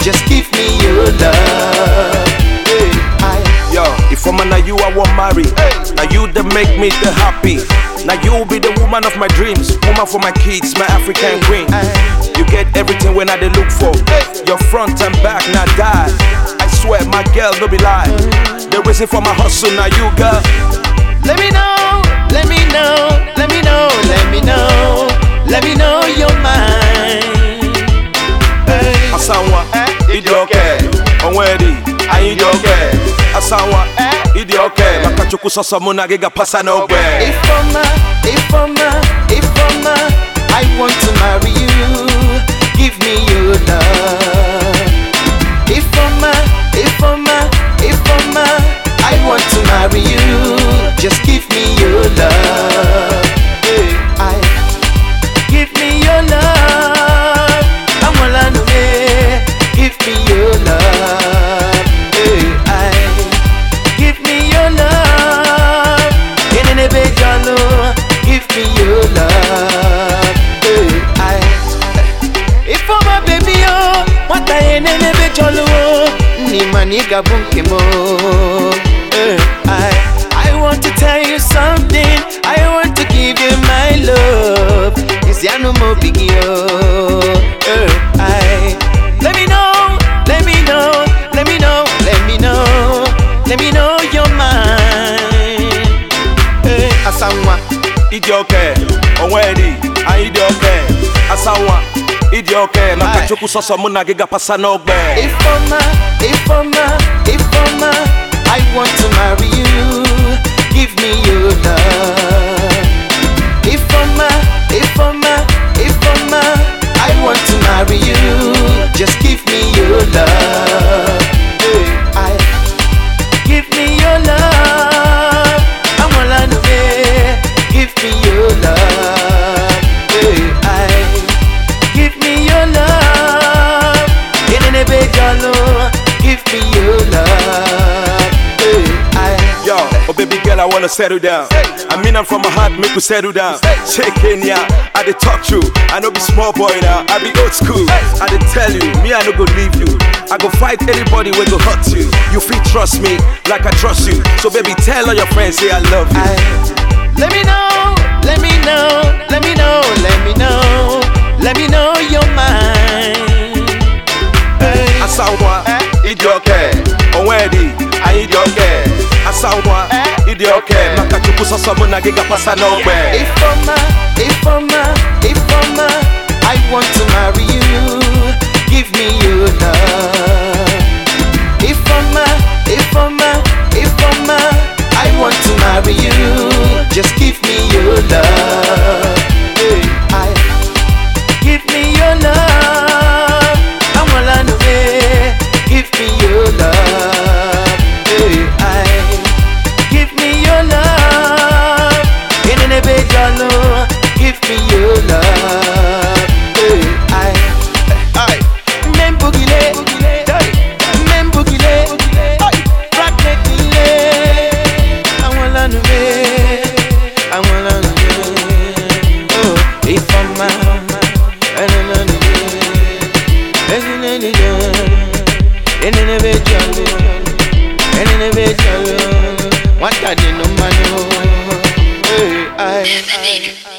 Just give me your love. Hey, I, Yo, if I'm now you I want marry. Now you that make me the happy. Now you be the woman of my dreams, woman for my kids, my African queen. You get everything when I they look for. Your front and back now die. I swear my girl no be lie. The reason for my hustle now you girl. let me know, let me know, let me know, let me know, let me know you're mine. Hey, Asanwa, idi okay. Onwedi, anyị dị okay. Asanwa, idi okay. Maka chukwu sọsọ mụ na gị ga-pasa n'ogbe. Ifoma, Ifoma, Ifoma, I want to marry you. Give me your love. Ifoma, Ifoma, Ifoma, I want to marry you. Just give me your love. Hey, I give me your love. I'm all Give me your love. Hey, I give me your love. Enenebe jalo, give me your love. Hey, I, if for my baby oh, what I enenebe jalo, ni maniga bunke mo. Hey, I, I want to tell you something. I want to give you my love. Is ya no more biggie oh. Hey, I, let me know, let me know, let me know, let me know, let me know you're mine. Hey, Asanwa, Idi okay. Onwedi, anyị dị okay. Asanwa, idi okay. Maka Aye. chukwu sọsọ mụ na gị ga-pasa n'ogbe. Ifoma, Ifoma, Ifoma, I want to marry you. Give me your love. Ifoma, Ifoma, Ifoma, I want to marry you. Just give me your love. Hey, I give me your love. I'm all I know. eh. Give me your love. Hey, I give me your love. Enenebe jalo, give me your love. Hey, I Yo, oh baby girl, I wanna settle down. I mean, I'm from my heart, make we settle down. Check Kenya, I dey talk true. I know be small boy now, I be old school. I dey tell you, me I no go leave you. I go fight anybody when go hurt you. You feel trust me like I trust you. So baby, tell all your friends say I love you. I let me know, let me know, let me know, let me know, let me know you're mine. Hey, Asanwa, idi okay. Onwedi, anyị dị okay. Asanwa, idi okay. Maka chukwu sọsọ mụ na gị ga-pasa n'ogbe. Ifoma, Ifoma, Ifoma, I want to marry you. Give me your love. Ifoma, Ifoma, Ifoma, I want to marry you. Just give me your love. Hey, I give me your love. I'm all I know. eh. Give me your love. Hey, I give me your love. Enenebe jalo, give me your love. Hey, I, I, membugile, hey, membugile, hey, raknekile. I wanna know, I wanna know. Oh, if I'm a, I don't know. Enenebe jalo, enenebe jalo, what I did no man. Hey, I.